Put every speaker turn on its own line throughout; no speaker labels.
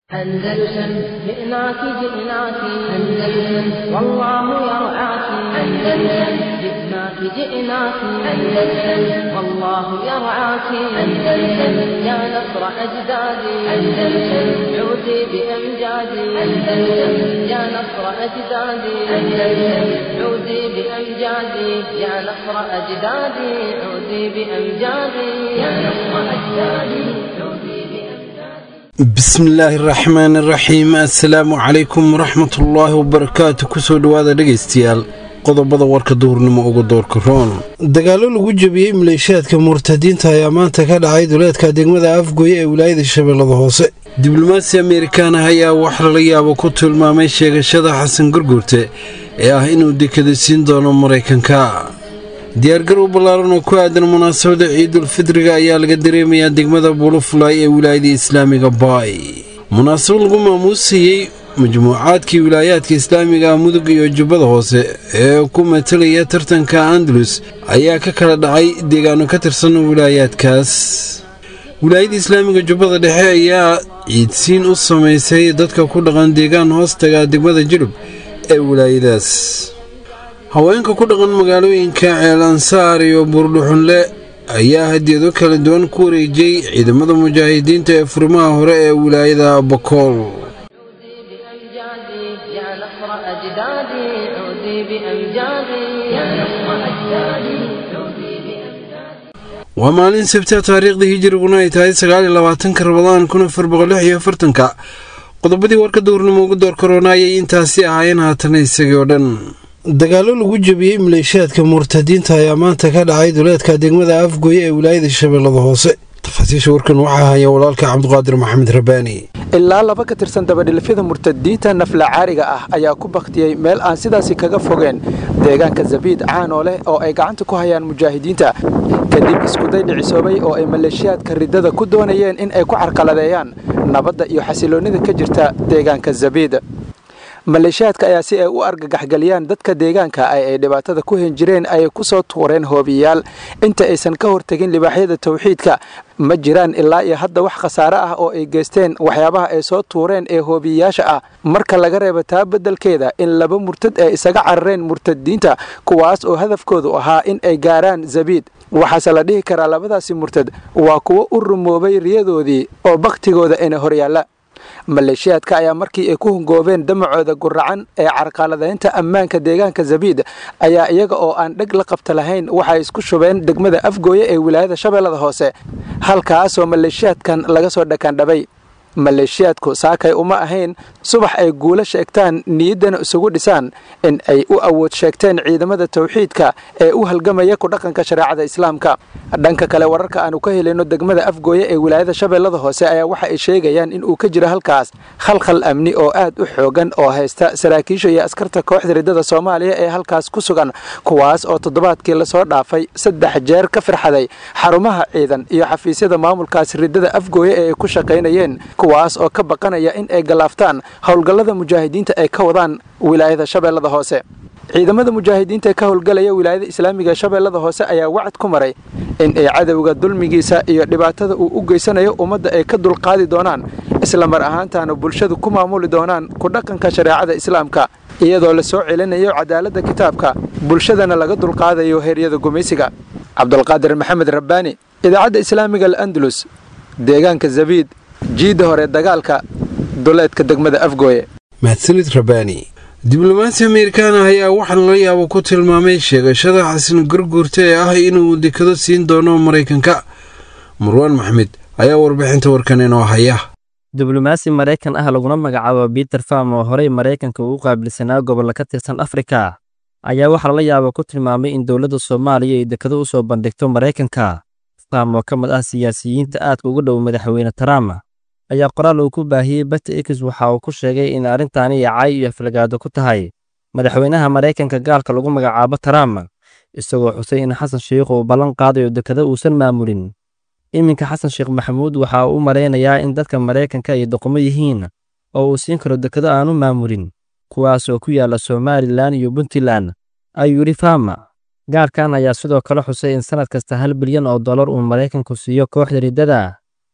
أندلسن جئناك جئناك أندلسن والله يرعاك أندلسن جئناك جئناك أندلسن والله يرعاك أندلسن يا نصر أجدادي أندلسن عودي بأمجادي أندلسن يا نصر أجدادي أندلسن عودي بأمجادي يا نصر أجدادي عودي بأمجادي يا نصر أجدادي عودي بأمجادي
bismillaahi raxmaani raxiim assalaamu calaykum waraxmatullaahi wabarakaatu kusoo dhowaada dhegaystayaal qodobada warka duhurnimo uga doorka roon dagaallo lagu jebiyey maleeshiyaadka murtadiinta ayaa maanta ka dhacay duleedka degmada afgoye ee wilaayada shabeellada hoose diblomaasi amerikaan ah ayaa wax lala yaabo ku tilmaamay sheegashada xasan gurgurte ee ah inuu dekada siin doono maraykanka diyaargarow ballaaran oo ku aadan munaasabada ciidulfidriga ayaa laga dareemayaa degmada buulufulay ee wilaayada islaamiga baay munaasabad lagu maamuusayey majmuucaadkii wilaayaadka islaamiga mudug iyo jubbada hoose ee ku matalaya tartanka andalus ayaa ka kala dhacay deegaano ka tirsan wilaayaadkaas wilaayada islaamiga jubbada dhexe ayaa ciidsiin u samaysay dadka ku dhaqan deegaan hoostaga degmada jilub ee wilaayadaas haweenka ku dhaqan magaalooyinka ceelansaar iyo buurdhuxunle ayaa hadiyado kala duwan ku wareejiyey ciidamada mujaahidiinta ee furimaha hore ee wilaayada bakool
عودي بأمجادي يا نصر أجدادي عودي بأمجادي يا نصر أجدادي عودي بأمجادي
waa maalin sabta taariikhda hijiriguna ay tahay sagaaliyo labaatanka rabadaan kun afar boqol lix iyo afartanka qodobadii warka duurnimo ugu door korona ayay intaasi ahaayeen haatana isagii oo dhan dagaallo lagu jebiyey maleeshiyaadka murtadiinta ayaa maanta ka dhacay duleedka degmada afgoye ee wilaayada shabeellada hoose tafaasiisha warkan waxaa haya walaalka cabdiqaadir maxamed rabaani
ilaa laba ka tirsan dabadhilifyada murtadiinta nafla caariga ah ayaa ku baktiyey meel aan sidaasi kaga fogeen deegaanka zabiid caanoo leh oo ay gacanta ku hayaan mujaahidiinta kadib iskuday dhicisoobay oo ay maleeshiyaadka riddada ku doonayeen in ay ku carqaladeeyaan nabadda iyo xasiloonnida ka jirta deegaanka zabiid maleeshiyaadka ayaa si ay u argagaxgeliyaan dadka deegaanka ay ay dhibaatada ku hen jireen ayay ku soo tuureen hoobiyayaal inta aysan ka hortegin libaaxyada tawxiidka ma jiraan ilaa iyo hadda wax khasaare ah oo ay geysteen waxyaabaha ay soo tuureen ee hoobiyayaasha ah marka laga reebo taa beddelkeeda in laba murtad ay isaga carareen murtadiinta kuwaas oo hadafkoodu ahaa in ay gaaraan zabiid waxaase la dhihi karaa labadaasi murtad waa kuwo u rumoobay riyadoodii oo bakhtigooda ina horyaalla maleeshiyaadka ayaa markii ay ku hungoobeen damacooda guracan ee carqaladaynta ammaanka deegaanka zabiid ayaa iyaga oo aan dheg la qabta lahayn waxay isku shubeen degmada afgooye ee wilaayada shabeellada hoose halkaasoo maleeshiyaadkan laga soo dhakaandhabay maleeshiyaadku saakay uma ahayn subax ay guulo sheegtaan niyaddana isugu dhisaan in ay u awood sheegteen ciidamada tawxiidka ee u halgamaya ku dhaqanka shareecada islaamka dhanka kale wararka aanu ka helayno degmada afgooye ee wilaayada shabeellada hoose ayaa waxa ay sheegayaan in uu ka jiro halkaas khalkhal amni oo aad u xoogan oo haysta saraakiisha iyo askarta kooxda riddada soomaaliya ee halkaas ku sugan kuwaas oo toddobaadkii lasoo dhaafay saddex jeer ka firxaday xarumaha ciidan iyo xafiisyada maamulkaas riddada afgooye ee ay ku shaqaynayeen kuwaas oo ka baqanaya in ay galaaftaan howlgallada mujaahidiinta ay ka wadaan wilaayada shabeellada hoose ciidamada mujaahidiinta ee ka howlgalaya wilaayada islaamiga shabeellada hoose ayaa wacad ku maray in ay cadowga dulmigiisa iyo dhibaatada uu u geysanayo ummadda ay ka dulqaadi doonaan isla mar ahaantaana bulshadu ku maamuli doonaan ku dhaqanka shareecada islaamka iyadoo la soo celinayo cadaaladda kitaabka bulshadana laga dulqaadayo heeryada gumaysiga cabdulqaadir maxamed rabbaani idaacadda islaamiga al'andalus deegaanka zabiid jiidda hore dagaalka duleedka degmada afgooye
mahadsanid rabaani diblomaasi amerikaan ah ayaa waxaa lala yaabo ku tilmaamay sheegashada xasan gurgurta ee ah inuu dekado siin doono maraykanka marwaan maxmed ayaa warbixinta warkan inoo haya
diblomaasi maraykan ah laguna magacaabo biter farm oo horey maraykanka ugu qaabilsanaa gobollo ka tirsan afrika ayaa waxaa lala yaabo ku tilmaamay in dowladda soomaaliya ay dekado u soo bandhigto maraykanka farm oo ka mid ah siyaasiyiinta aadka ugu dhow madaxweyne trump ayaa qoraal uu ku baahiyey bata x waxa uu ku sheegay in arrintaani yacay iyo aflagaado ku tahay madaxweynaha maraykanka gaalka lagu magacaabo trump isagoo xusay in xasan sheikh uu ballan qaadayo dekado uusan maamulin iminka xasan sheekh maxamuud waxa uu u malaynayaa in dadka maraykanka ay doqomo yihiin oo uu siin karo dekado aanu maamulin kuwaas oo ku yaalla somalilan iyo puntland ayuu yidhi fama gaarkan ayaa sidoo kale xusay in sannad kasta hal bilyan oo dollar uu maraykanku siiyo kooxda riddada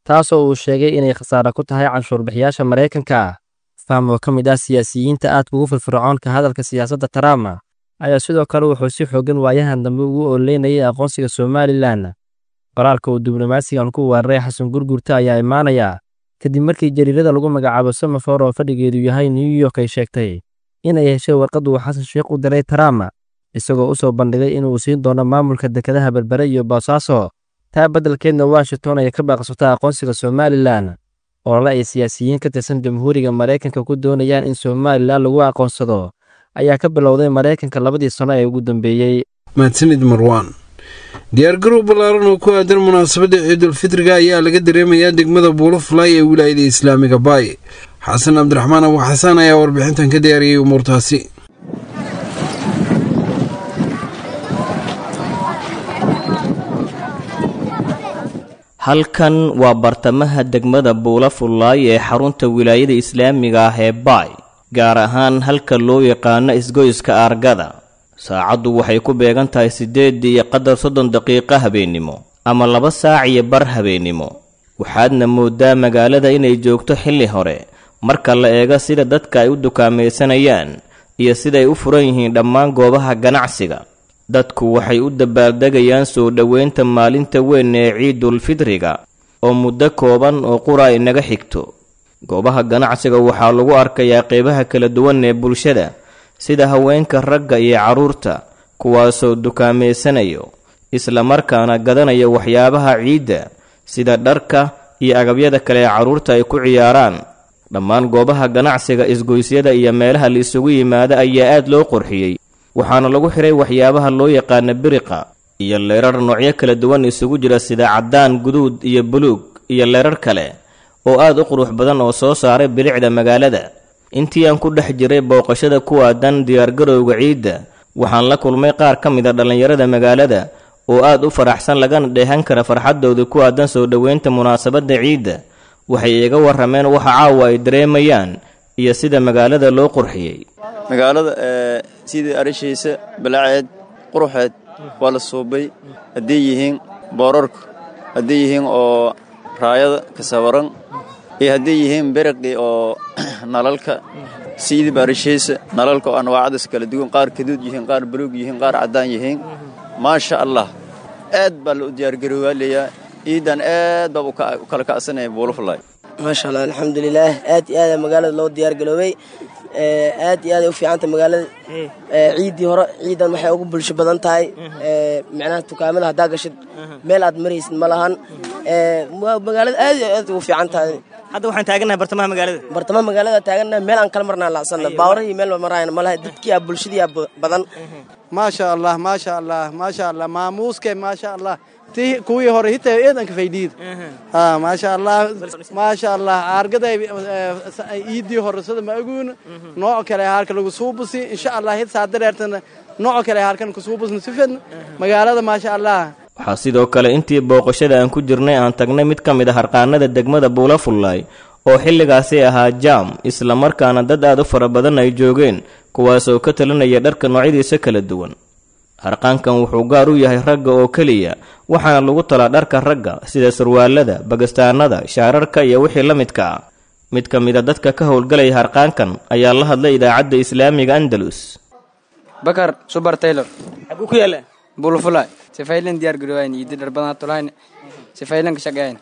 taasoo uu sheegay inay khasaare ku tahay canshuurbixiyaasha maraykanka faham oo ka mid ah siyaasiyiinta aadka ugu firfircoon ka hadalka siyaasadda trump ayaa sidoo kale wuxuu si xoogan waayahan dambe ugu ololeynayay aqoonsiga somalilan qoraalka uu diblomaasigan ku weeraray xasan gurgurta ayaa imaanaya kadib markii jariirada lagu magacaabo samafor oo fadhigeedu yahay new york ay sheegtay inay heshay warqad uu xasan sheekh u diray trump isagoo u soo bandhigay inuu siin doono maamulka dekedaha berbere iyo boosaaso taa beddelkeedna washington ay ka baaqsata aqoonsiga somalilan olole ay siyaasiyiin ka tirsan jamhuuriga maraykanka ku doonayaan in somalilan lagu aqoonsado ayaa ka bilowday maraykanka labadii sano ee ugu dambeeyey
mahadsanid marwaan diyaargarow ballaaran oo ku aadan munaasabadda ciidulfitriga ayaa laga dareemayaa degmada buulofulay ee wilaayada islaamiga baay xasan cabdiraxmaan abu xasaan ayaa warbixintan ka diyaariyey umuurtaasi
halkan waa bartamaha degmada buula fullaay ee xarunta wilaayada islaamiga ah ee baay gaar ahaan halka loo yaqaano isgoyska aargada saacaddu waxay ku beegan tahay siddeedii iyo qadar soddon daqiiqo habeennimo ama laba saac iyo bar habeennimo waxaadna moodaa magaalada inay joogto xilli hore marka la eego sida dadka ay u dukaamaysanayaan iyo siday u furan yihiin dhammaan goobaha ganacsiga dadku waxay u dabaaldegayaan soo dhoweynta maalinta weyn ee ciidulfidriga oo muddo kooban oo qura inaga xigto goobaha ganacsiga waxaa lagu arkayaa qeybaha kala duwan ee bulshada sida haweenka ragga iyo carruurta kuwaasoo dukaameysanayo islamarkaana gadanaya waxyaabaha ciidda sida dharka iyo agabyada kale ee carruurta ay ku ciyaaraan dhammaan goobaha ganacsiga isgoysyada iyo meelaha la isugu yimaada ayaa aad loo qurxiyey waxaana lagu xiray waxyaabaha loo yaqaana biriqa iyo leerar noocyo kala duwan isugu jira sida caddaan guduud iyo buluug iyo leerar kale oo aad u qurux badan oo soo saaray bilicda magaalada intii aan ku dhex jiray booqashada ku aadan diyaargarowga ciidda waxaan la kulmay qaar ka mid a dhallinyarada magaalada oo aad u faraxsan lagana dheehan kara farxaddooda ku aadan soo dhoweynta munaasabadda ciidda waxay iga warrameen waxa caawa ay dareemayaan iyo sida magaalada loo qurxiyey
magaalada sidii arishaysa balaaceed quruxeed waa la suubay hadday yihiin boorarku hadday yihiin oo raayada ka sawaran iyo hadday yihiin beriqii oo nalalka sidiiba arishaysa nalalka oo anwaacdas kala duwan qaar kaduud yihiin qaar buluug yihiin qaar caddaan yihiin maasha allah aad baa la u diyaargaroowaalayaa ciidan aad baa u kala kacsanaya buulafulay
maasha allah alxamdulilaah aad iyo aada magaalada loo diyaargaroobay aad iyo aaday u fiicanta magaalada ciiddii hore ciidan waxay ugu bulsho badan tahay micnaha dukaamada haddaa gashid meel aad maraysid ma lahan magaalada aad iyo aad ugu fiican tahay
hadda waxaan taagannahay bartamaha magaalada
bartamaha magaalada taagannahay meel aan kala marnaa lacsanna baawrahii meel maraayna malaha dadkii aa bulshadii aa badan
maasha allah maasha allah maasha allah maamuuske maasha allah ti kuwii hore hitaa eedanka faydhiid ha maasha allah maasha allah aargaday iidii hore sida ma aguun nooc kale harka lagu suubusi insha allah hid saa dareertana nooc kale harkan ku suubusna sifan magaalada maasha allah
waxaa sidoo kale intii booqashada aan ku jirnay aan tagnay mid ka mid a harqaanada degmada buulafullaay oo xilligaasi ahaa jaam islamarkaana dad aad u fara badan ay joogeen kuwaasoo ka talinaya dharka noocyadiisa kala duwan harqaankan wuxuu gaar u yahay ragga oo keliya waxaana lagu talaa dharka ragga sida surwaalada bagastaanada shaararka iyo wixii la midka ah mid ka mid a dadka ka howlgalaya harqaankan ayaa la hadlay idaacadda islaamiga andalus
bakar subar taylor
xaguu ku yaala
bulufulay sifaylan diyaar garoowayn iidi dhar badan tulayn sifaylan ka shaqeeyn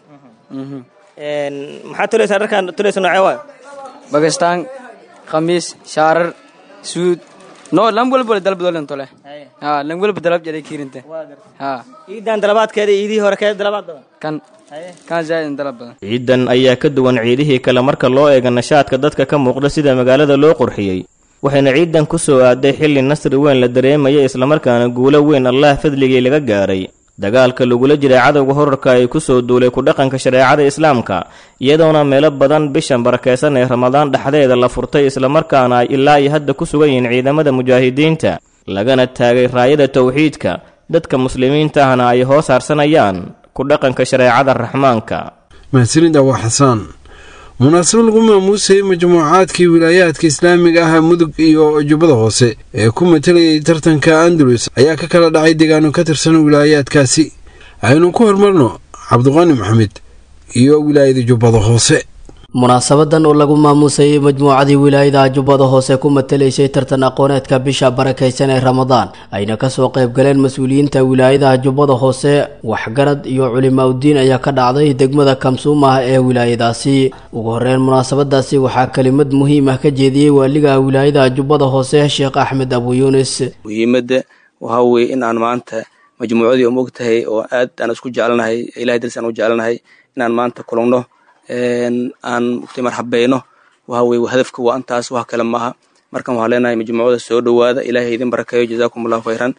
maxaa tulaysaa dharkaan tulaysa noocee waa
bagastaan khamiis shaarar suud no lan walba dalbadolen tole ha lan walba dalab jare kiirinte ha
ciidan dalabaadkeeda iidii hore keeda dalabaad badan
kan kan zaaid dalab badan
ciidan ayaa ka duwan ciidihii kale marka loo eega nashaadka dadka ka muuqda sida magaalada loo qurxiyey waxayna ciidan ku soo aaday xilli nasri weyn la dareemaya islamarkaana guulo weyn allah fadligii laga gaaray dagaalka lagula jiray cadowga horarka ay ku soo duulay ku dhaqanka shareecada islaamka iyadoona meelo badan bishan barakeysan ee ramadaan dhexdeeda la furtay islamarkaana ay ilaa iyo hadda ku sugan yihiin ciidamada mujaahidiinta lagana taagay raayada towxiidka dadka muslimiinta ahna ay hoos harsanayaan ku dhaqanka shareecada raxmaanka
mahadsanid awa xasaan munaasabad lagu maamuusayay majmuucaadkii wilaayaadka islaamiga ah mudug iyo jubbada hoose ee ku matalayay tartanka andalus ayaa ka kala dhacay deegaano ka tirsan wilaayaadkaasi aynu ku hormarno cabdiqaani maxamed iyo wilaayada jubbada hoose
munaasabadan oo lagu maamuusayay majmuucadii wilaayada jubbada hoose ku matalaysay tartan aqooneedka bisha barakaysan ee ramadaan ayna kasoo qaybgaleen mas-uuliyiinta wilaayadaha jubbada hoose waxgarad iyo culimaa udiin ayaa ka dhacday degmada kamsuumah ee wilaayadaasi ugu horeyn munaasabadaasi waxaa kelimad muhiim ah ka jeediyey waaliga wilaayada jubbada hoose sheekh axmed abu yuunis
muhiimadda waxaa weeye in aan maanta majmuucadii umog tahay oo aad aan isku jecelnahay ilahay daris aan u jecelnahay inaan maanta kulugno aan mugtay marxabayno waxa weye hadafka waa intaas wax kale maaha markan waxaan leenahay majmuucada soo dhowaada ilaahay idin barakeeyo jazaakum allahu khayran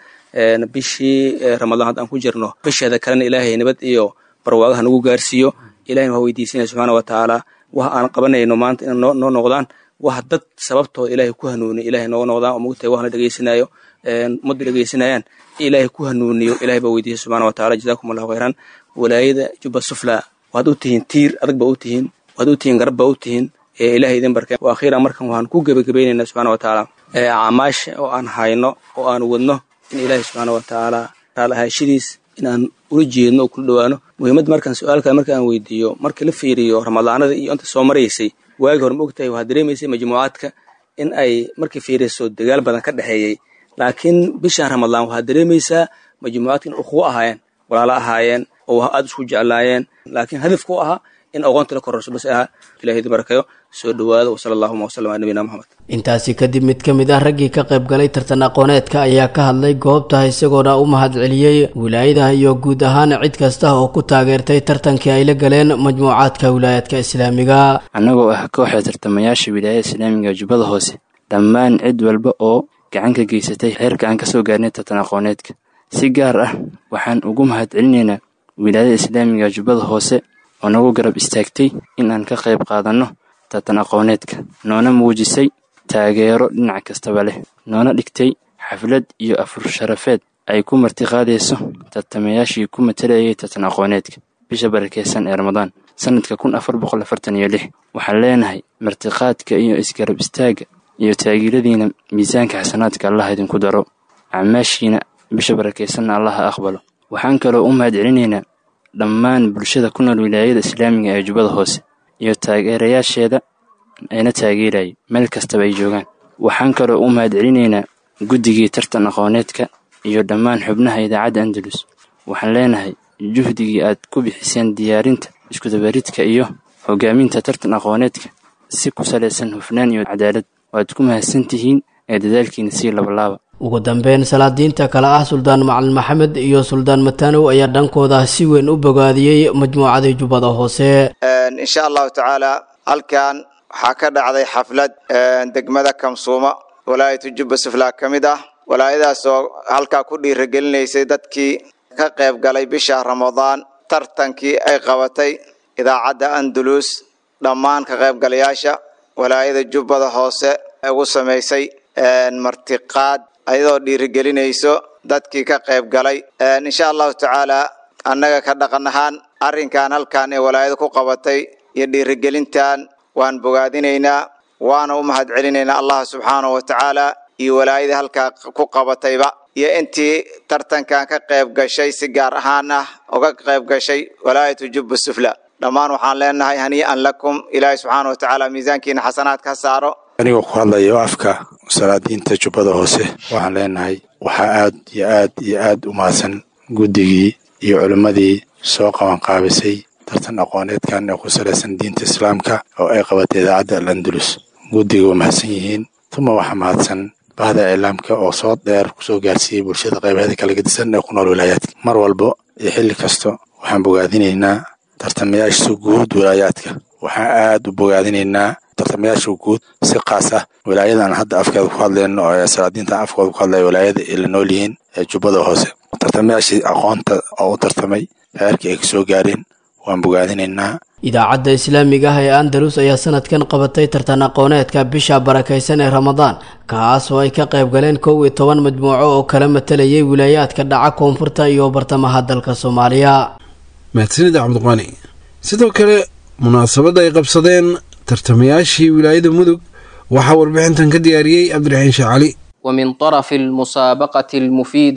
bishii ramadaan hadda aan ku jirno bisheeda kalena ilaahay nabad iyo barwaagaha nagu gaarsiiyo ilahayna waa weydiisanaya subxaana wa tacaala wax aan qabanayno maanta inay noo noqdaan wax dad sababtooda ilaahay ku hanuuniyo ilahay nooga noqdaan oo mugtahay wax la dhegeysanayo ummadda dhegeysanayaan ilaahay ku hanuuniyo ilahay baa weydiisay subxana wa taala jazaakum allahu khayran walaayada jubba sufla waad u tihiin tiir adag ba u tihiin waad u tihiin garab ba u tihiin ilahay idin barkeen wa akhiiran markan waxaan ku gebagabaynaynaa subxana wa tacaala acmaasha oo aan hayno oo aan wadno in ilaahay subxaana wa tacaala raalahaashadiis inaan ula jeedno oo kula dhowaano muhiimad markan su-aalka marka aan weydiiyo marka la fiiriyo ramadaanada iyo inta soo maraysay waagi hore ma ogtahay waxaad dareemaysay majmuucaadka in ay markay fiirayso dagaal badan ka dhexeeyey laakiin bishan ramadaan waxaad dareemaysaa majmuucaadka in ukhuwo ahaayeen walaalo ahaayeen oo aada isku jeclaayeen laakiin hadafku u ahaa in aqoonta la kororso bas ahaa ilahay idin barakayo soo dhowaada wasala allahuma wasalam ala nabiyina moxamed
intaasi kadib mid ka mid ah raggii ka qayb galay tartan aqooneedka ayaa ka hadlay goobta isagoona u mahadceliyey wilaayadaha iyo guud ahaan cid kasta oo ku taageertay tartankii ay la galeen majmuucaadka wilaayaadka islaamiga
annagoo ah kooxda tartamayaasha wilaayada islaamiga jubbada hoose dhammaan cid walba oo gacan ka geysatay heerka aan kasoo gaarnay tartan aqooneedka si gaar ah waxaan ugu mahadcelinaynaa wilaayada islaamiga jubbada hoose oo nagu garab istaagtay in aan ka qayb qaadanno tartan aqooneedka noona muujisay taageero dhinac kastaba leh noona dhigtay xaflad iyo afur sharafeed ay ku martiqaadayso tartamayaashii ku matalayay tartan aqooneedka bisha barakeysan ee ramadaan sanadka kun afar boqol afartan iyo lix waxaan leenahay martiqaadka iyo isgarab istaagga iyo taageeradiina miisaanka xasanaadka allah idinku daro acmaashiina bisha barakeysanna allaha aqbalo waxaan kaloo u mahadcelinaynaa dhammaan bulshada ku nool wilaayada islaamiga ee jubbada hoose iyo taageerayaasheeda ayna taageerayay meel kastaba ay joogaan waxaan kaloo u mahadcelinaynaa guddigii tartan aqooneedka iyo dhammaan xubnaha idaacadda andalus waxaan leenahay juhdigii aad ku bixiseen diyaarinta iskudabaridka iyo hogaaminta tartan aqooneedka si ku salaysan hufnaan iyo cadaalad waad ku mahadsan tihiin ee dadaalkiina sii labalaaba
ugu dambeyn salaadiinta kale ah suldaan macalin maxamed iyo suldaan matanow ayaa dhankooda si weyn u bogaadiyey majmuucadii jubbada hoose
insha allahu tacaala halkan waxaa ka dhacday xaflad degmada kamsuuma walaayatu jubba suflaa ka mid ah walaayadaas oo halkaa ku dhiiragelinaysay dadkii ka qayb galay bisha ramadaan tartankii ay qabatay idaacadda andalus dhammaan ka qaybgalayaasha walaayada jubbada hoose ugu samaysay martiqaad ayadoo dhiirigelinayso dadkii ka qayb galay insha allahu tacaala annaga ka dhaqan ahaan arrinkan halkan ee walaayada ku qabatay iyo dhiirigelintan waan bogaadinaynaa waana u mahadcelinaynaa allah subxaanahu wa tacaala iyo walaayadii halkaa ku qabatayba iyo intii tartankan ka qayb gashay si gaar ahaan ah uga qayb gashay walaayatu jubba sufla dhammaan waxaan leenahay hanii'an lakum ilaahay subxaana wa tacaala miisaankiina xasanaadka ha saaro
anigoo ku hadlayo afka salaadiinta jubbada hoose waxaan leenahay waxaa aad iyo aad iyo aad u mahadsan guddigii iyo culimmadii soo qabanqaabisay tartan aqooneedkan ee ku salaysan diinta islaamka oo ay qabatay idaacadda al andalus guddiga waa mahadsan yihiin tuma waxaa mahadsan bahda iclaamka oo soo dheer kusoo gaarsiiyey bulshada qaybaheeda kala gedisan ee ku nool wilaayaadka mar walba iyo xilli kasta waxaan bogaadinaynaa tartamayaasha guud wilaayaadka waxaan aad u bogaadinaynaa tartamayaasha guud si kaas ah wilaayadan hadda afkeeda ku hadlayno oo salaadiintan afkooda ku hadlaya wilaayada ay la nool yihiin ee jubbada hoose tartamayaashii aqoonta oo u tartamay heerkii ay kasoo gaareen waan bogaadinaynaa
idaacadda islaamiga ah ee andalus ayaa sanadkan qabatay tartan aqooneedka bisha barakaysan ee ramadaan kaas oo ay ka qayb galeen kow iyo toban majmuuco oo kala matalayay wilaayaadka dhaca koonfurta iyo bartamaha dalka soomaaliya
mahadsanida cabdiqaani sidoo kale munaasabadda ay qabsadeen tartamayaashii wilaayada mudug waxaa warbixintan ka diyaariyey cabdiraxiin sheekh cali
ومن طرف المسابقة المفيدة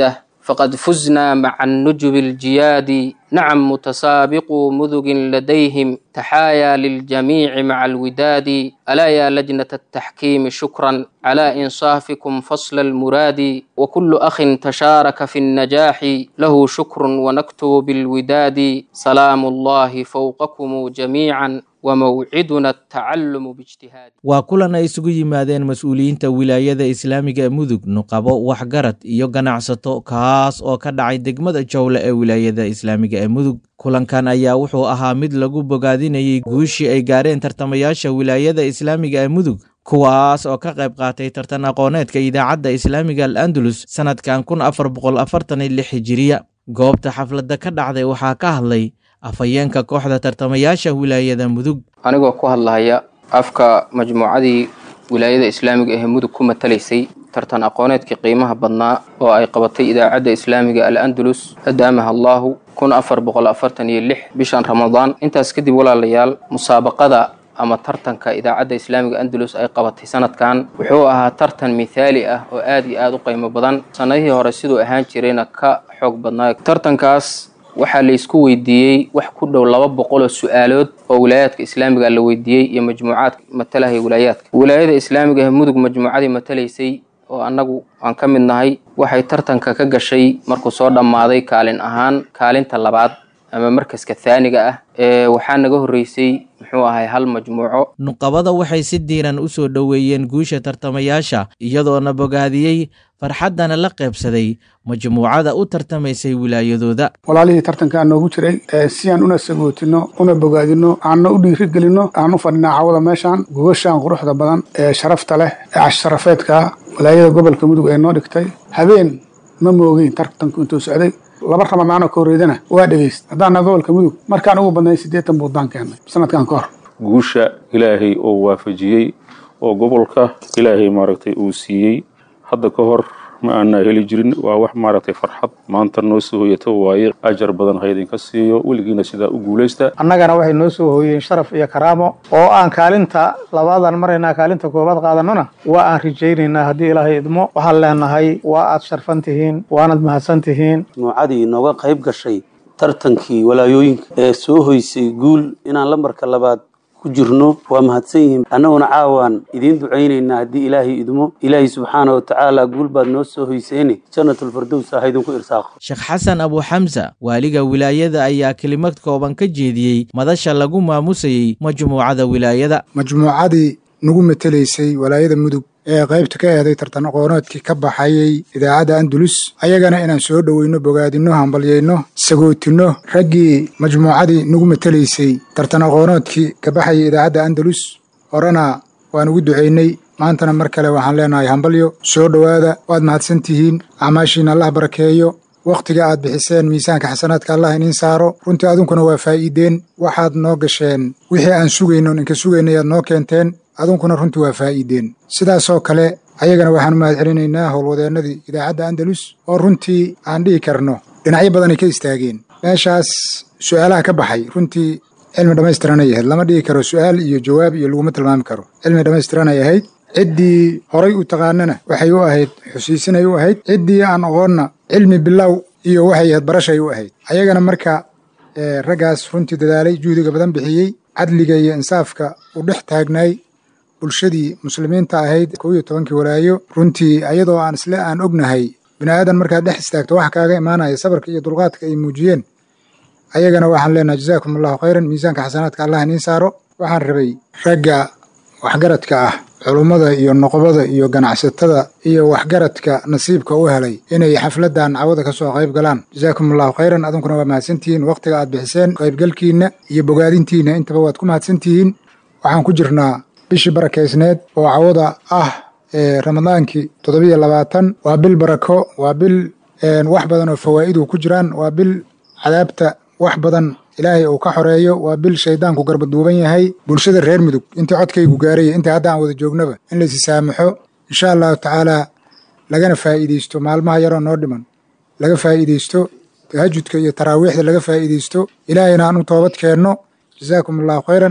فقد فزنا مع النجب الجياد نعم متسابقو مذق لديهم تحايا للجميع مع الوداد ألا يا لجنة التحكيم شكرا على إنصافكم فصل المراد وكل أخ تشارك في النجاح له شكر ونكتب بالوداد سلام الله فوقكم جميعا وموعدنا التعلم باجتهاد
waa kulan ay isugu yimaadeen mas-uuliyiinta wilaayada islaamiga ee mudug nuqabo waxgarad iyo ganacsato kaas oo ka dhacay degmada jowle ee wilaayada islaamiga ee mudug kulankan ayaa wuxuu ahaa mid lagu bogaadinayay guushii ay gaareen tartamayaasha wilaayada islaamiga ee mudug kuwaas oo ka qayb qaatay tartan aqooneedka idaacadda islaamiga al andalus sannadkan kun afar boqol afartan iyo lix hijiriya goobta xafladda ka dhacday waxaa ka hadlay afhayeenka kooxda tartamayaasha wilaayada mudug
anigoo ku hadlahaya afka majmuucadii wilaayada islaamiga ee mudug ku matalaysay tartan aqooneedkii qiimaha badnaa oo ay qabatay idaacadda islaamiga al andalus adaamaha allaahu kun afar boqol afartan iyo lix bishan ramadaan intaas kadib walaalayaal musaabaqada ama tartanka idaacadda islaamiga andalus ay qabatay sanadkan wuxuu ahaa tartan mithaali ah oo aad iyo aad u qiimo badan sannadihii hore siduu ahaan jirayna ka xoog badnaa tartankaas waxaa la isku weydiiyey wax ku dhow laba boqol oo su-aalood oo wilaayaadka islaamiga la weydiiyey iyo majmuucaadka matalahaya wilaayaadka wilaayada islaamiga ee mudug majmuucadii matalaysay oo annagu aan ka mid nahay waxay tartanka ka gashay markuu soo dhammaaday kaalin ahaan kaalinta labaad ama markaska thaaniga ah ee waxaa naga horreysay muxuu ahay hal majmuuco
nuqabada waxay si diiran u soo dhoweeyeen guusha tartamayaasha iyadoona bogaadiyey farxaddana la qaybsaday majmuucada u tartamaysay wilaayadooda
walaalihii tartankaa noogu jiray si aan una sagootino una bogaadino aanna u dhiirigelino aan u fadhinaa cawada meeshaan gubashaan quruxda badan ee sharafta leh ee casharafeedka walaayada gobolka mudug ee noo dhigtay habeen ma moogeyn tartanku intuu socday laba ramadaanoo ka horreydana waa dhegeyst haddaana gobolka mudug markaan ugu badnay siddeetan buuddaan keennay sanadkan ka hor
guusha ilaahay oo waafajiyey oo gobolka ilaahay maaragtay uu siiyey hadda ka hor ma aanaa heli jirin waa wax maaragtay farxad maanta noo soo hoyata waaye ajar badan ha idinka siiyo weligiina sidaa u guulaysta
annagana waxay noo soo hooyeen sharaf iyo karaamo oo aan kaalinta labaadan maraynaa kaalinta koobaad qaadanona waa aan rajaynaynaa haddii ilaahay idmo waxaan leenahay waa aad sharfan tihiin waanad mahadsan tihiin
nuucadii nooga qayb gashay tartankii walaayooyinka ee soo hoysay guul inaan lambarka labaad ku jirno waa mahadsan yihiin annaguna caawaan idiin ducaynaynaa haddii ilaahay idmo ilaahay subxaana wa tacaala guul baad noo soo hoyseene jannatulfardows ha idinku irsaaqo
sheekh xasan abu xamsa waaliga wilaayada ayaa kelimad kooban ka jeediyey madasha lagu maamusayey majmuucada wilaayada
majmuucadii nagu matelaysay walaayada mudug ee qaybta ka eeday tartan aqooneedkii ka baxayay idaacadda andalus ayagana inaan soo dhoweyno bogaadinno hambalyayno sagootinno raggii majmuucadii nagu matelaysay tartan aqooneedkii ka baxayay idaacadda andalus horena waan ugu ducaynay maantana mar kale waxaan leenahay hambalyo soo dhowaada waad mahadsan tihiin acmaashiina allah barakeeyo wakhtiga aad bixiseen miisaanka xasanaadka allah iniin saaro runtii adunkuna waa faa'iideen waxaad noo gasheen wixii aan sugayno ninka sugaynay aad noo keenteen adunkuna runtii waa faa'iideen sidaasoo kale ayagana waxaan u mahad celinaynaa howlwadeennadii idaacadda andalus oo runtii aan dhihi karno dhinacyo badanay ka istaageen meeshaas su'aalaha ka baxay runtii cilmi dhammaystiranay ahayd lama dhihi karo su'aal iyo jawaab iyo laguma tilmaami karo cilmi dhammaystiranay ahayd ciddii horay u taqaanana waxay u ahayd xusiisinay u ahayd ciddii aan aqoonna cilmi bilow iyo waxay ahayd barashay u ahayd ayagana marka raggaas runtii dadaalay juhdiga badan bixiyey cadliga iyo insaafka u dhex taagnaay bulshadii muslimiinta ahayd kow iyo tobankii walaayo runtii ayadoo aan isle aan ognahay bini aadan markaad dhex istaagto wax kaaga imaanaya sabarka iyo dulqaadka ay muujiyeen ayagana waxaan leenahay jazaakum allahu khayran miisaanka xasanaadka allah iniin saaro waxaan rabay ragga waxgaradka ah culummada iyo noqobada iyo ganacsatada iyo waxgaradka nasiibka u helay inay xafladdan cawada ka soo qayb galaan jazaakum allahu khayran adunkuna waa mahadsantihiin wakhtiga aad bixiseen qaybgalkiinna iyo bogaadintiinna intaba waad ku mahadsantihiin waxaan ku jirnaa bishii barakaysneed oo cawada ah ee ramadaankii toddobiyo labaatan waa bil barako waa bil wax badan oo fawaa'idu ku jiraan waa bil cadaabta wax badan ilaahay uu ka xoreeyo waa bil shaydaanku garbaduuban yahay bulshada reer mudug intii codkaygu gaaraya intii hadda aan wada joognaba in laysi saamaxo insha allahu tacaalaa lagana faa'iidaysto maalmaha yaroo noo dhiman laga faa'iidaysto tahajudka iyo taraawiixda laga faa'iidaysto ilaahayna aan u toobad keenno jazaakum allahu khayran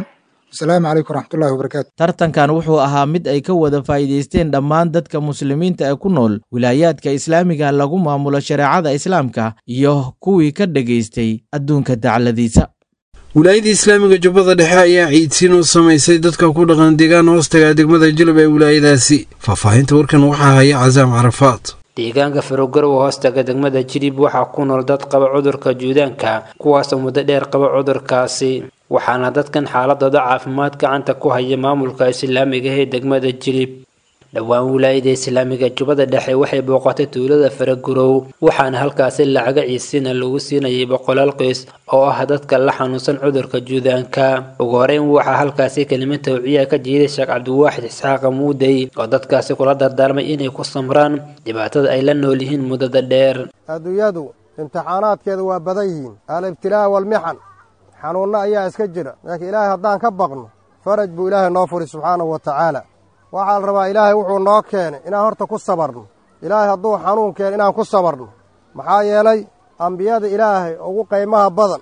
asalaamu calaykum waraxmatullahi wabarakaatu
tartankan wuxuu ahaa mid ay ka wada faa'iidaysteen dhammaan dadka muslimiinta ee ku nool wilaayaadka islaamiga lagu maamulo shareecada islaamka iyo kuwii ka dhegaystay adduunka dacladiisa
wilaayada islaamiga jubbada dhexe ayaa ciidsiin u samaysay dadka ku dhaqan deegaan hoostaga degmada jilab ee wilaayadaasi faahfaahinta warkan waxaa haya casaam carafaad
deegaanka farogarow hoostaga degmada jilib waxaa ku nool dad qaba cudurka juudaanka kuwaasoo muddo dheer qaba cudurkaasi waxaana dadkan xaaladooda caafimaad gacanta ku haya maamulka islaamiga ee degmada jilib dhowaan wilaayada islaamiga jubbada dhexe waxay booqatay tuulada faragurow waxaana halkaasi lacaga ciisiina lagu siinayay boqolaal qoys oo ah dadka la xanuunsan cudurka juudaanka ugu horeyn waxaa halkaasi kelima tawciya ka jiiday sheekh cabdiwaaxid isxaaqa muudey oo dadkaasi kula dardaarmay inay ku samraan dhibaatada ay la nool yihiin muddada dheer
adduunyadu imtixaanaadkeeda waa badan yihiin alibtilaa walmixan xanuunno ayaa iska jira laakiin ilaahay haddaan ka baqno faraj buu ilaahay noo furi subxaanahu wa tacaala waxaa la rabaa ilaahay wuxuu noo keenay inaan horta ku sabarno ilaahay hadduu xanuun keeno inaan ku sabarno maxaa yeelay ambiyada ilaahay ugu qaymaha badan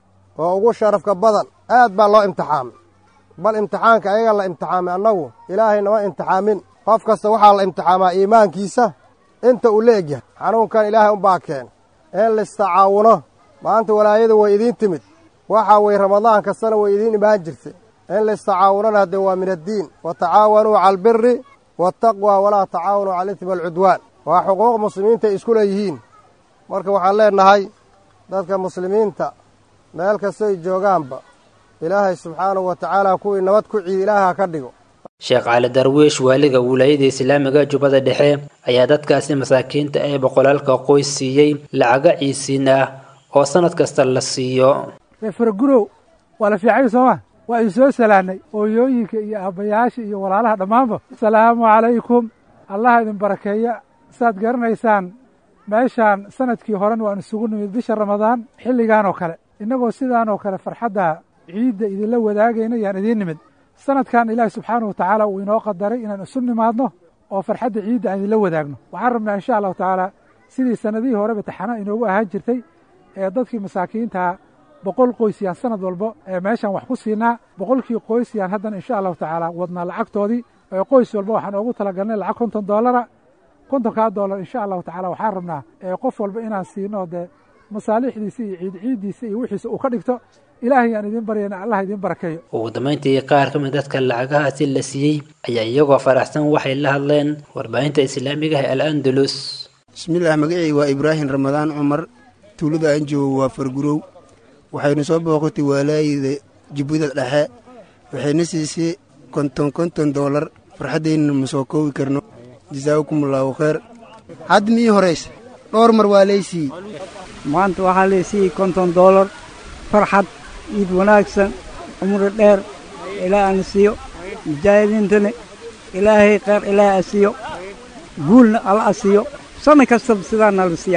oo ugu sharafka badan aad baa loo imtixaamay bal imtixaanka ayaga la imtixaamay annagu ilaahay nama imtixaamin qof kasta waxaa la imtixaamaa iimaankiisa inta uu la egyahay xanuunkan ilaahay unbaa keenay in laistacaawuno maanta walaayadu way idiin timid waxaa weye ramadaan kastana way idiin imaan jirtay in laistacaawunana haddee waa min addiin wa tacaawanuu cala albiri waataqwa walaa tacaawanuu cala alismi walcudwaan waa xuquuq muslimiinta ay isku leeyihiin marka waxaan leennahay dadka muslimiinta meel kastoy joogaanba ilaahay subxaanahu wa tacaala kuwii nabad ku ciid ilaaha ka dhigo
sheekh cali darwiish waaliga wilaayada islaamiga jubbada dhexe ayaa dadkaasi masaakiinta ee boqolaalka qoys siiyey lacaga ciisiin ah oo sannad kasta la siiyo
reefaragurow waa la fiicay sooma waa idin soo salaannay ooyooyinka iyo aabbayaasha iyo walaalaha dhammaanba asalaamu calaykum allaha idin barakeeya saad garanaysaan meeshaan sanadkii horena waan isugu nimid bisha ramadaan xilligan oo kale innagoo sidaan oo kale farxadda ciidda idinla wadaagayna yaan idiin nimid sanadkan ilaahi subxaanahu wa tacaala uu inoo qadaray inaan isu nimaadno oo farxadda ciidda aan idinla wadaagno waxaan rabnaa insha allahu tacaala sidii sannadihii horeba taxana inoogu ahaan jirtay ee dadkii masaakiintaa boqol qoys yaan sanad walba ee meeshaan wax ku siinaa boqolkii qoys yaan haddana insha allahu tacaala wadnaa lacagtoodii ee qoys walba waxaan oogu talagalnay lacag konton doolara kontonkaa doolar insha allahu tacala waxaan rabnaa ee qof walba inaan siino dee masaalixdiisa iyo ciid ciiddiisa iyo wixiisa uu ka dhigto ilaahay yaan idiin baryana allah idiin barakeeyo
ugu dambayntii qaar ka mid dadka lacagahaasi la siiyey ayaa iyagoo faraxsan waxay la hadleen warbaahinta islaamiga ee al andalus
bismillaah magacii waa ibraahim ramadaan cumar tuulada aan joogo waa fargurow waxaynu soo booqatay waalaayida jubbada dhexe waxayna siisay konton konton doolar farxaddayna ma soo koobi karno jasaakumullaahu khayr hadda mii horaysa dhowr mar waa laysiiyey
maanta waxaa laysiiyey konton doolar farxad iid wanaagsan cumri dheer ilaa ana siiyo mujaahidiintana ilaahay khayr ilaahay a siiyo guulna alla a siiyo sanna kastaba sidaana la siiya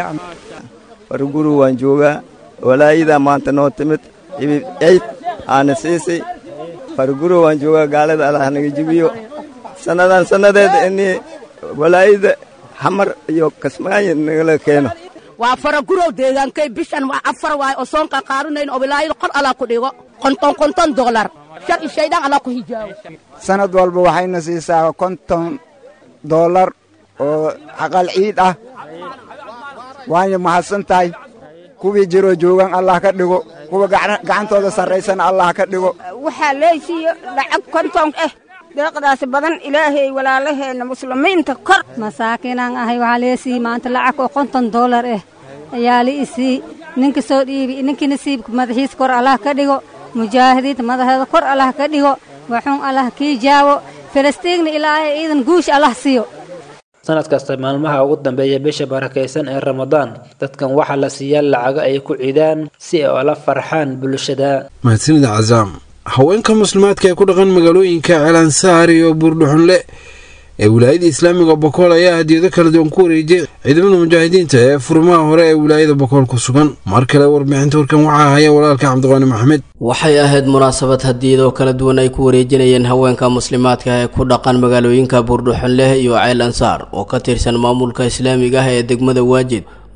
farguru waan joogaa walaayadaa maanta noo timid ibib ciid aana siisay farguro waan joogaa gaalada allah naga jibiyo sannadan sannadeeda inii walaayada xamar iyo kasmaayo nagala keeno
waa faragurow deegaankay bishan waa afar waay oo soonka qaadanayn oo wilaayada qor allah ku dhigo konton konton doolar shar i shaydaan allah ku hijaabo
sanad walba waxayna siisaa konton doolar oo xaqal ciid ah waanya mahadsan tahay kuwii jiroo joogan allah ka dhigo kuwa gacantooda sarraysana allah ka dhigo
waxaa leesiiyo lacag konton ah deeqdaasi badan ilaahay walaalaheenna muslimiinta kor
masaakiinaan ahay waxaa leesiiy maanta lacag oo konton doolar ah ayaa la isii ninka soo dhiibi ninkii nasiibka madaxiis kor allah ka dhigo mujaahidiinta madaxeeda kor allah ka dhigo waxuun allah kii jaawo falastiinna ilaahay ciidan guusha allah siiyo
sanad kasta maalmaha ugu dambeeya bisha barakaysan ee ramadaan dadkan waxaa la siiyaa lacago ay ku cidaan si ay ola farxaan bulshada
mahadsanida casaam haweenka muslimaadka ee ku dhaqan magaalooyinka ceelansaar iyo buurdhuxunle ee wilaayada islaamiga bokool ayaa hadiyado kala duwan ku wareejiyay ciidamada mujaahidiinta ee furmaha hore ee wilaayada bokool ku sugan mar kale warbixinta warkan waxaa haya walaalka cabdiqaani maxamed
waxay ahayd munaasabad hadiyadoo kala duwan ay ku wareejinayeen haweenka muslimaadka ee ku dhaqan magaalooyinka buurdhuxunleh iyo ceel ansaar oo ka tirsan maamulka islaamiga ah ee degmada waajid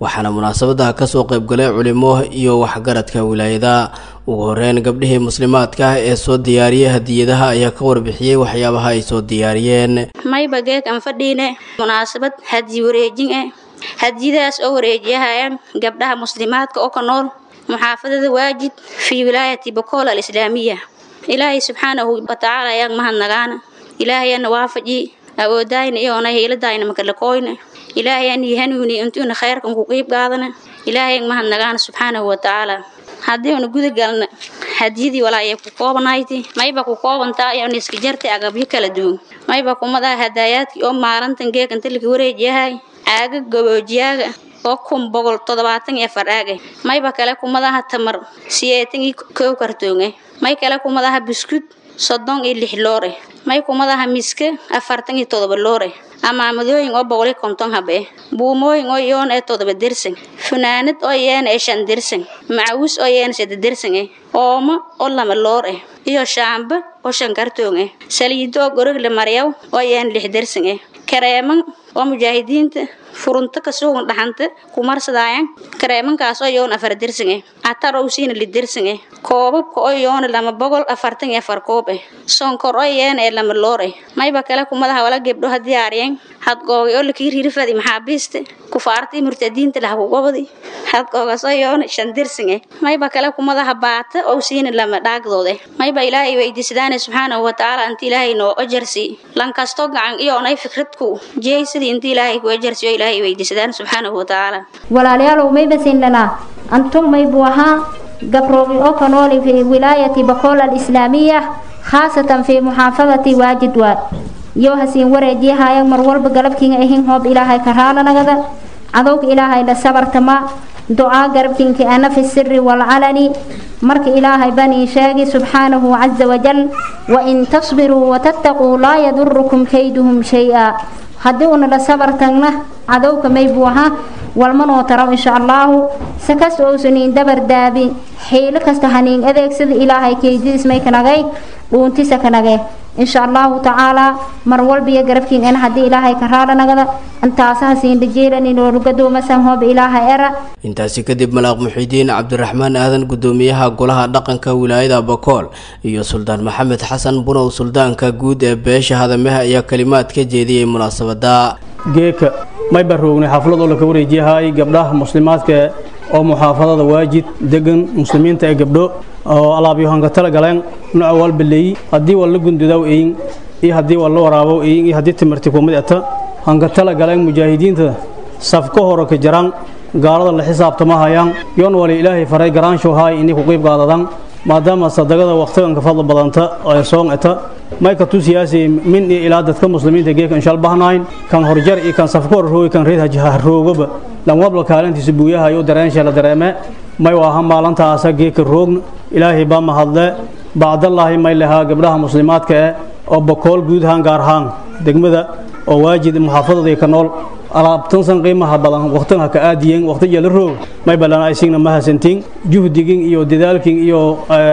waxaana munaasabadaha kasoo qaybgalay culimo iyo waxgaradka wilaayada ugu horeyn gabdhihii muslimaadka ah ee soo diyaariyay hadiyadaha ayaa ka warbixiyey waxyaabaha ay soo diyaariyeen
mayba geeg aan fadhiine munaasabad hadiyi wareejin ah hadiyadaas oo wareejiyahayaan gabdhaha muslimaadka oo ka nool muxaafadada waajid fii wilaayati bokool alislaamiya ilaahay subxaanahu watacaala ayaan mahadnagaana ilaahayana waafaji awoodayna iyoona hiiladayna makalakooyna ilaahayaan hanuuni intuuna khayrkan ku qiib qaadana ilaahayaan mahadnagaana subxaanahu watacaala haddii una guda galna hadiyadii walaayay ku koobanayti mayba ku koobantaa iyoona iska jartay agabyo kala duwan mayba kumadaa hadaayaadkii oo maalintan geekan talika wareejiyahay caaga gaboojiyaaga oo kun boqol toddobaatan iyo afar aage mayba kale kumadaha tamar siyeetan iyo kow kartoonge may kale kumadaha biskud soddon iyo lix loore may kumadaha miske afartan iyo toddoba loore amaamadooyin oo boqol iyo konton habe buumooyin oo iyoon ee toddoba dersan funaanad oo iyeena ee shan dersan macawis oo iyeena sadde dersan eh oomo oo lama loor eh iyo shaamba oo shan kartoon eh saliido oo gorog la maryaw oo iyeena lix dersan eh kareeman oo mujaahidiinta furunto ka sugan dhaxanta kumarsadaayan kareemankaas oo iyoona afar dersan eh atar oo siina li dersan eh koobabka oo iyoona lama boqol afartan iyo afar koob eh sonkor oo iyeena ee lama loor eh mayba kale kumadaha wala gebdho ha diyaariyeen hadgoogay oo lakii riirifadi maxaabiista kufaartii murtadiinta lahakugobadi hadgoogaas oo iyoona shan dersan eh mayba kale kumadaha baata oo siina lama dhaagdoode mayba ilaahay weydiisadaane subxaanahu watacaala inta ilaahay noo ajarsi lankasto gacan iyoonay fikradku jeeysadii inta ilaahay ku ajarsi oo ilaahay weydiisadaan subxaanahu watacaala
walaalayaalow mayba sinlanaa antum maybu ahaa gabroogi oo ka nooli fi wilaayati bakool alislaamiya khaasatan fi muxaafadati waajid waad iyo hasiin wareejiyahaya mar walba galabkiinga ahin hoob ilaahay ka raalanagada cadowga ilaahay la sabartama ducaa garabkiinka ana fi siri waalcalani marka ilaahay banii sheegi subxaanahu caza wajal wain tasbiruu watattaquu laa yadurukum kayduhum shay-a haddii una la sabar tagna cadowka maybuu ahaa walmanoo taraw insha allaahu sakas ousaniin dabar daabi xiilo kasta haniin adeegsada ilaahay keydidiis may kanagay dhuuntisa kanage insha allahu tacaalaa mar walbiyo garabkiin en haddii ilaahay ka raalanagada intaasaha siindajeelaninoolugadoomasan hoob ilaahay era
intaasi kadib malaaq muxiidiin cabdiraxmaan aadan gudoomiyaha golaha dhaqanka wilaayada bakool iyo suldaan maxamed xasan bunow suldaanka guud ee beesha hadameha ayaa kalimaad ka jeediyey munaasabada
geeka may baroognay xaflad oo laka wareejiyahay gabdhaha muslimaadka oo muxaafadada waajid degan muslimiinta ee gabdho oo alaabyohanka tala galeen nooca walbaleey haddii waa la gundudaw eyin iyo haddii waa la waraabow eyin iyo haddii timirti kumid eta hanka tala galeen mujaahidiinta safka hore ka jaraan gaalada la xisaabtama hayaan yoon wali ilaahay faray garaanshow haay inay ku qiib qaadadaan maadaama sadaqada waqtigan ka fadli badanta ee soon eta may ka tusiyaasi min iyo ilaa dadka muslimiinta geeka inshaal bahnayn kan horjar iyo kan safka hor roogi kan reed hajaha roogaba lan wabla kaalintiisa buuyaha iyo dareensha la dareeme may waaha maalintaasa geeka roogna ilaahay baa mahadle bacdallaahi may lahaa gabdhaha muslimaadka eh oo bakool guud ahaan gaar ahaan degmada oo waajid muxaafadadii ka nool alaabtansan qiimaha badan waqtiga ka aadiyeen waqtiga la roog may balana aysigna ma hasantiin juhdigin iyo dadaalkin iyo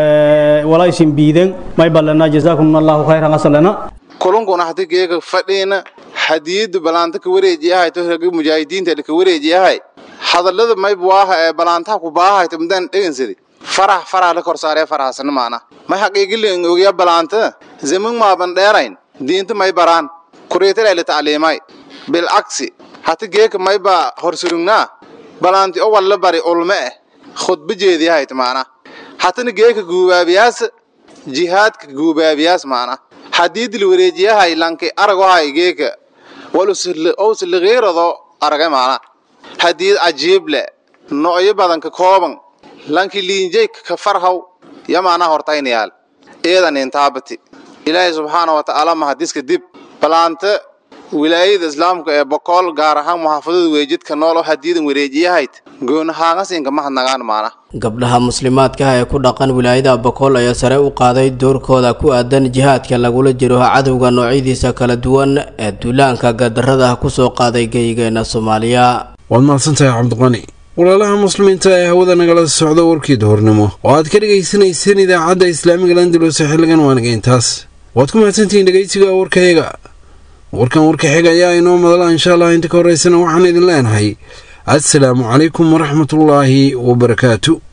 walaysin biiden may balana jazaakum allahu khayran asalana
kulunkuna hadi geega fadhiina hadiyada balaanta ka wareejiyahay to raga mujaahidiinta ka wareejiyahay hadallada may buaha ee balaantaha ku baahay tamdan dhegansadi farax farax la kor saaree faraxsana maana may xaqiiqilin ogiya balaanta zaman maaban dheerayn diinta may baraan kureetala la tacliimay bilcagsi hati geeka may baa horsurugnaa balaanti o walla bari ulme eh khudba jeediyahayt maana hatana geeka guubaabiyaas jihaadka guubaabiyaas maana hadiidil wareejiyahay lanki aragohay geeka walusligiirado aragay maana hadiid cajiible no'yo badan ka kooban lanki liinjay ka farhaw ya maana hortaynayaal eedan intaabati ilaahay subxaana wa tacaala mahadiska dib balaanta wilaayada islaamka ee bokool gaar ahaan muxaafadada weejidka nool oo hadiidan wareejiyahayd goonahaangasinka mahadnagaan maana
gabdhaha muslimaadka ah ee ku dhaqan wilaayada bakool ayaa sare u qaaday doorkooda ku aadan jihaadka lagula jiro cadowga noocyadiisa kala duwan ee duulaanka gadarada kusoo qaaday geyigeena soomaaliya
waad mahadsantahay cabdiqani walaalaha muslimiinta ee hawada nagala socda warkii duhurnimo oo aad ka dhegaysanayseen idaacadda islaamiga landalus xilligan waanaga intaas waad ku mahadsantihiin dhegaysiga warkayaga warkan warka xiga ayaa inoo madala insha allah inta ka horeysana waxaan idin leenahay assalaamu calaykum waraxmatullaahi wabarakaatu